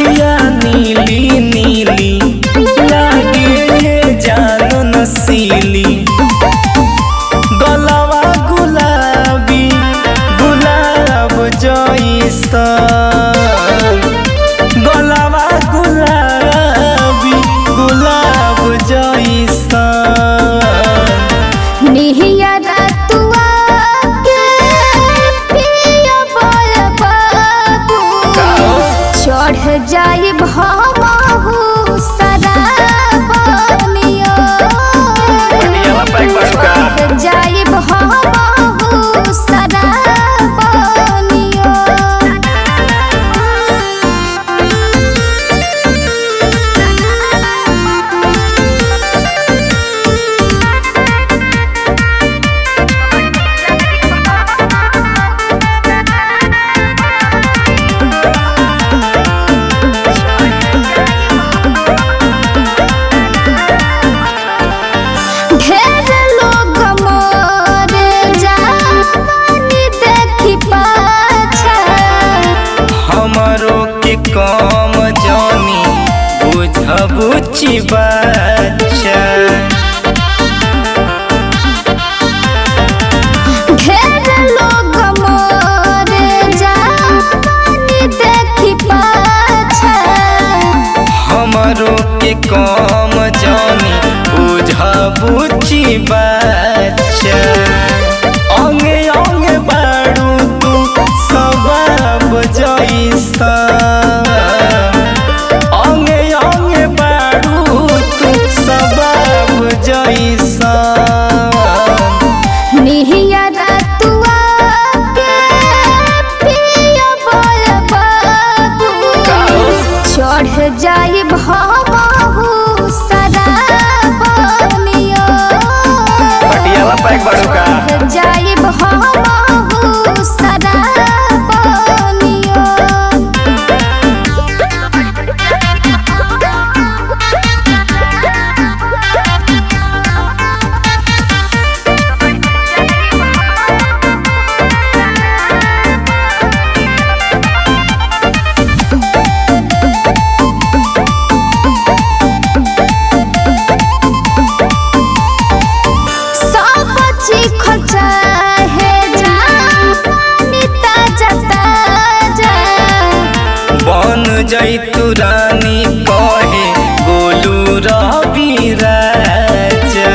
अखिया नीली नीली लागे जानो नसीली गलवा गुलाबी गुलाब जैसा गलवा गुलाबी गुलाब जैसा निहिया रतुआ के पिया बोल बाबू चढ़ जाई भमहु सराबनिया बढ़िया पैक बाड़ूका। चढ़ जाई भमहु सराबनिया ढेर लोग मोर जानी देखी पाछा हमरो के काम जानी बुझबुची बच्चा ढेर लोग मोर जानी देखी पाछा हमरो के काम जानी बुझबुची बच्चा अंगे अंगे बाड़ू तू सबब जैसा अंगे अंगे बाड़ू तू सबब जैसा निहिया रतुआ के पिया बोल बाबू चढ़ जाई भमहु सराबनिया पटियाला पैक बाड़ूका। चढ़ जाई भमहु सराबनिया सब चीख चाहे जानी ताजा ताजा बन जैतु रानी कहे गोलू रवि राजा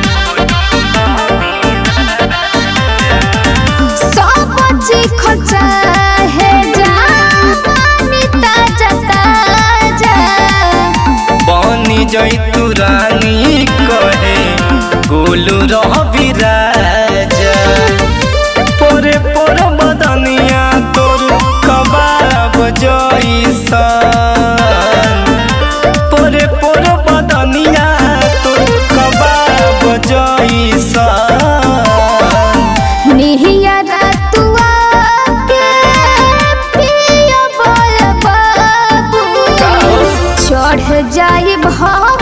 सब चीख चाहे जानी ताजा ताजा बन जैतु रानी कहे गोलू रवि राजा पोरे पोरे बदनिया तोर कबाब जैसा पोरे पोरे बदनिया तोर कबाब जैसा निहिया रतुआ के पिया बोल बाबू चढ़ जाई भम